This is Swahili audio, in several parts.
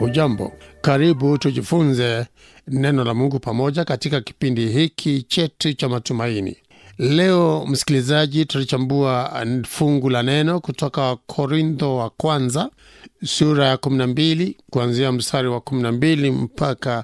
Hujambo, karibu tujifunze neno la Mungu pamoja katika kipindi hiki chetu cha matumaini. Leo msikilizaji, tutachambua fungu la neno kutoka Korintho wa kwanza sura ya 12 kuanzia mstari wa 12 mpaka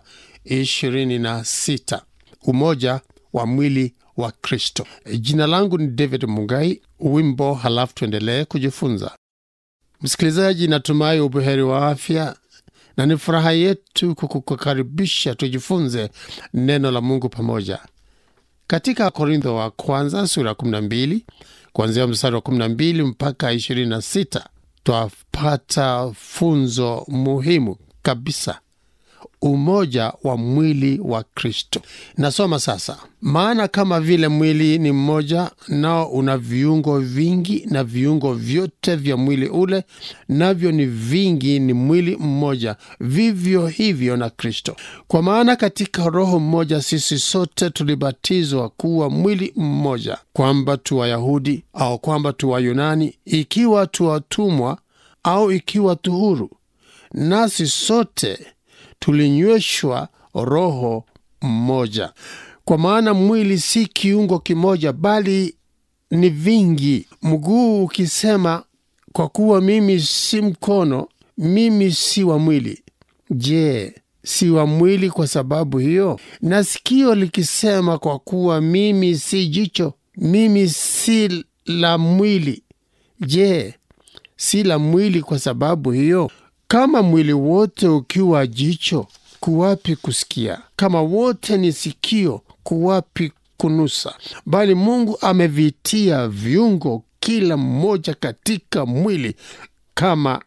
26, umoja wa mwili wa Kristo. Jina langu ni David Mugai. Wimbo halafu tuendelee kujifunza. Msikilizaji, natumai ubuheri wa afya na ni furaha yetu kukukaribisha tujifunze neno la Mungu pamoja katika Korintho wa kwanza sura ya 12 kuanzia mstari wa 12 mpaka 26, twapata funzo muhimu kabisa, umoja wa mwili wa Kristo. Nasoma sasa: maana kama vile mwili ni mmoja, nao una viungo vingi, na viungo vyote vya mwili ule navyo ni vingi, ni mwili mmoja, vivyo hivyo na Kristo. Kwa maana katika Roho mmoja sisi sote tulibatizwa kuwa mwili mmoja, kwamba tu Wayahudi au kwamba tu Wayunani, ikiwa tu watumwa au ikiwa tu huru, nasi sote tulinyweshwa Roho mmoja. Kwa maana mwili si kiungo kimoja, bali ni vingi. Mguu ukisema, kwa kuwa mimi si mkono, mimi si wa mwili, je, si wa mwili kwa sababu hiyo? Na sikio likisema, kwa kuwa mimi si jicho, mimi si la mwili, je, si la mwili kwa sababu hiyo? Kama mwili wote ukiwa jicho, kuwapi kusikia? Kama wote ni sikio, kuwapi kunusa? Bali Mungu amevitia viungo kila mmoja katika mwili kama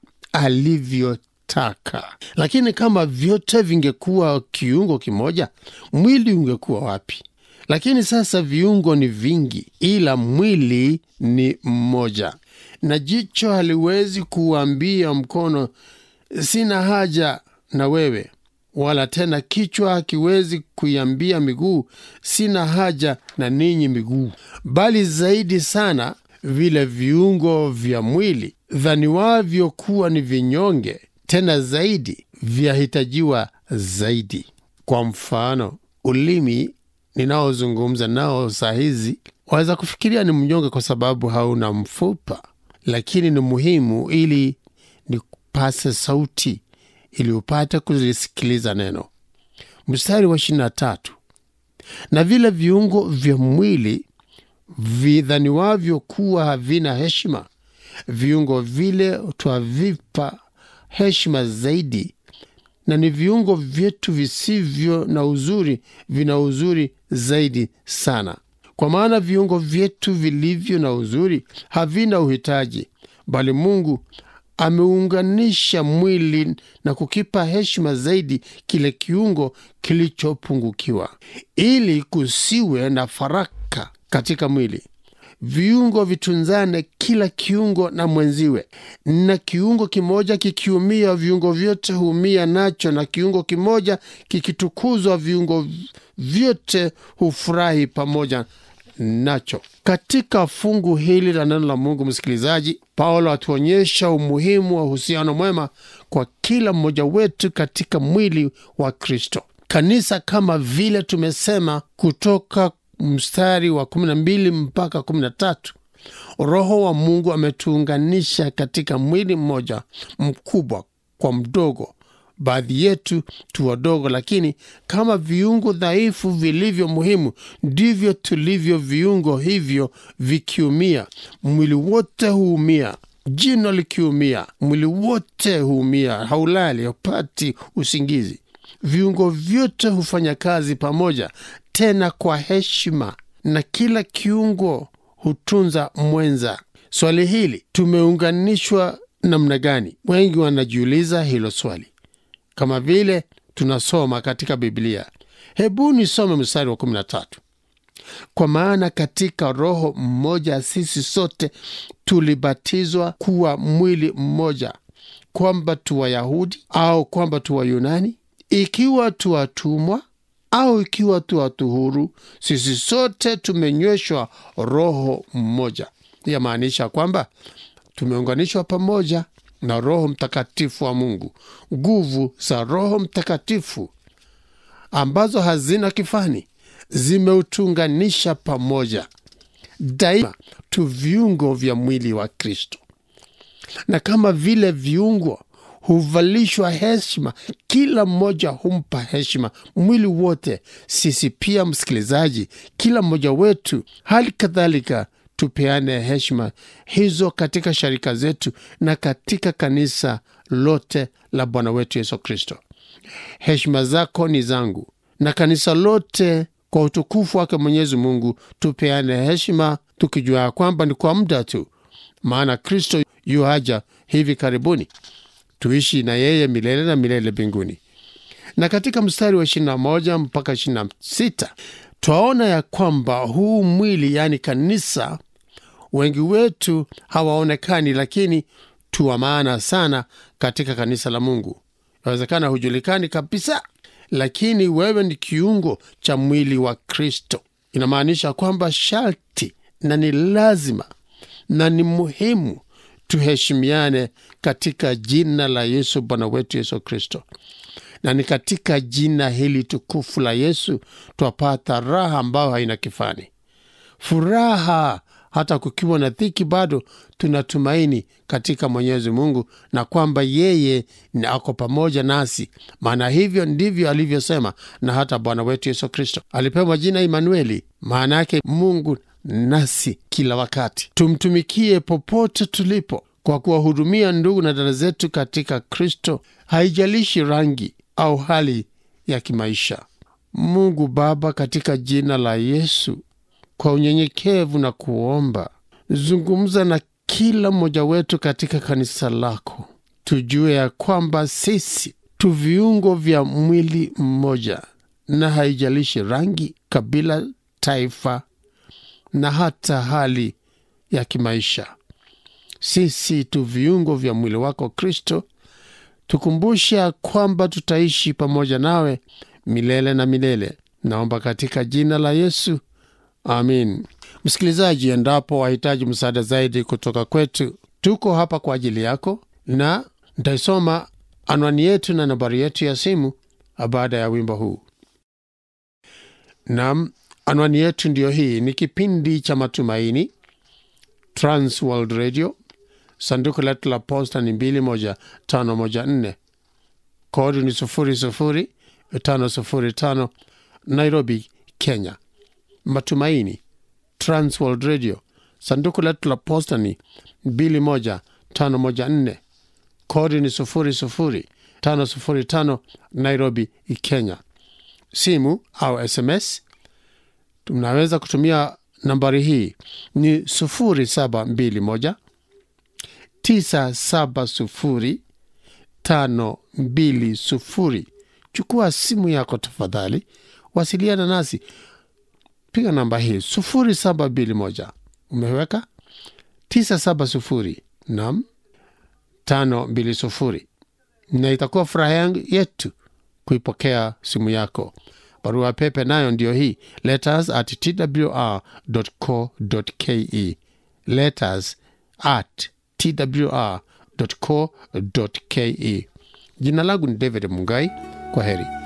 alivyotaka. Lakini kama vyote vingekuwa kiungo kimoja, mwili ungekuwa wapi? Lakini sasa viungo ni vingi, ila mwili ni mmoja. Na jicho haliwezi kuambia mkono sina haja na wewe, wala tena kichwa hakiwezi kuiambia miguu sina haja na ninyi miguu. Bali zaidi sana vile viungo vya mwili dhaniwavyo kuwa ni vinyonge, tena zaidi vyahitajiwa zaidi. Kwa mfano, ulimi ninaozungumza nao saa hizi waweza kufikiria ni mnyonge kwa sababu hauna mfupa, lakini ni muhimu ili ni pase sauti ili upate kulisikiliza neno. Mstari wa ishirini na tatu, na vile viungo vya mwili vidhaniwavyo kuwa havina heshima, viungo vile twavipa heshima zaidi, na ni viungo vyetu visivyo na uzuri vina uzuri zaidi sana. Kwa maana viungo vyetu vilivyo na uzuri havina uhitaji, bali Mungu ameunganisha mwili na kukipa heshima zaidi kile kiungo kilichopungukiwa, ili kusiwe na faraka katika mwili. Viungo vitunzane, kila kiungo na mwenziwe. Na kiungo kimoja kikiumia, viungo vyote huumia nacho, na kiungo kimoja kikitukuzwa, viungo vyote hufurahi pamoja nacho. Katika fungu hili la neno la Mungu, msikilizaji, Paulo atuonyesha umuhimu wa uhusiano mwema kwa kila mmoja wetu katika mwili wa Kristo. Kanisa kama vile tumesema kutoka mstari wa 12 mpaka 13, Roho wa Mungu ametuunganisha katika mwili mmoja, mkubwa kwa mdogo baadhi yetu tu wadogo, lakini kama viungo dhaifu vilivyo muhimu, ndivyo tulivyo viungo hivyo. Vikiumia, mwili wote huumia. Jino likiumia, mwili wote huumia. Haulali, haupati usingizi. Viungo vyote hufanya kazi pamoja, tena kwa heshima, na kila kiungo hutunza mwenza. Swali hili, tumeunganishwa namna gani? Wengi wanajiuliza hilo swali kama vile tunasoma katika Biblia. Hebu nisome mstari wa 13: kwa maana katika Roho mmoja sisi sote tulibatizwa kuwa mwili mmoja, kwamba tu Wayahudi au kwamba tu Wayunani, ikiwa tu watumwa au ikiwa tu watu huru, sisi sote tumenyweshwa Roho mmoja. Yamaanisha kwamba tumeunganishwa pamoja na Roho Mtakatifu wa Mungu, nguvu za Roho Mtakatifu ambazo hazina kifani zimeutunganisha pamoja daima tu viungo vya mwili wa Kristo, na kama vile viungo huvalishwa heshima, kila mmoja humpa heshima mwili wote. Sisi pia, msikilizaji, kila mmoja wetu hali kadhalika tupeane heshima hizo katika sharika zetu na katika kanisa lote la Bwana wetu Yesu Kristo. Heshima zako ni zangu, na kanisa lote kwa utukufu wake Mwenyezi Mungu tupeane heshima, tukijua ya kwamba ni kwa muda tu, maana Kristo yu haja hivi karibuni, tuishi na yeye milele na milele mbinguni. Na katika mstari wa 21 mpaka 26 twaona ya kwamba huu mwili, yaani kanisa, wengi wetu hawaonekani, lakini tu wa maana sana katika kanisa la Mungu. Inawezekana hujulikani kabisa, lakini wewe ni kiungo cha mwili wa Kristo. Inamaanisha kwamba sharti na ni lazima na ni muhimu tuheshimiane katika jina la Yesu Bwana wetu Yesu Kristo, na ni katika jina hili tukufu la Yesu twapata raha ambayo haina kifani, furaha hata kukiwa na dhiki, bado tunatumaini katika Mwenyezi Mungu na kwamba yeye ni ako pamoja nasi, maana hivyo ndivyo alivyosema. Na hata Bwana wetu Yesu Kristo alipewa jina Imanueli, maana yake Mungu nasi kila wakati. Tumtumikie popote tulipo kwa kuwahudumia ndugu na dada zetu katika Kristo, haijalishi rangi au hali ya kimaisha. Mungu Baba, katika jina la Yesu, kwa unyenyekevu na kuomba, zungumza na kila mmoja wetu katika kanisa lako, tujue ya kwamba sisi tu viungo vya mwili mmoja, na haijalishi rangi, kabila, taifa na hata hali ya kimaisha. Sisi tu viungo vya mwili wako Kristo. Tukumbusha kwamba tutaishi pamoja nawe milele na milele. Naomba katika jina la Yesu, amin. Msikilizaji, endapo wahitaji msaada zaidi kutoka kwetu, tuko hapa kwa ajili yako, na nitaisoma anwani yetu na nambari yetu ya simu baada ya wimbo huu. Nam, anwani yetu ndiyo hii. Ni kipindi cha Matumaini, Trans World Radio, sanduku letu la posta ni 21514 kodi ni 00505 Nairobi, Kenya. Matumaini, Trans World Radio, sanduku letu la posta ni 21514 kodi ni 00505 Nairobi, Kenya. Simu au SMS tunaweza kutumia nambari hii ni 0721 970 520. Chukua simu yako tafadhali, wasiliana nasi, piga namba hii 0721 umeweka 970 nam 520, na itakuwa furaha yangu yetu kuipokea simu yako. Barua pepe nayo ndiyo hii letters at twr.co.ke, letters at twr.co.ke. Jina langu ni David Mungai. Kwa heri.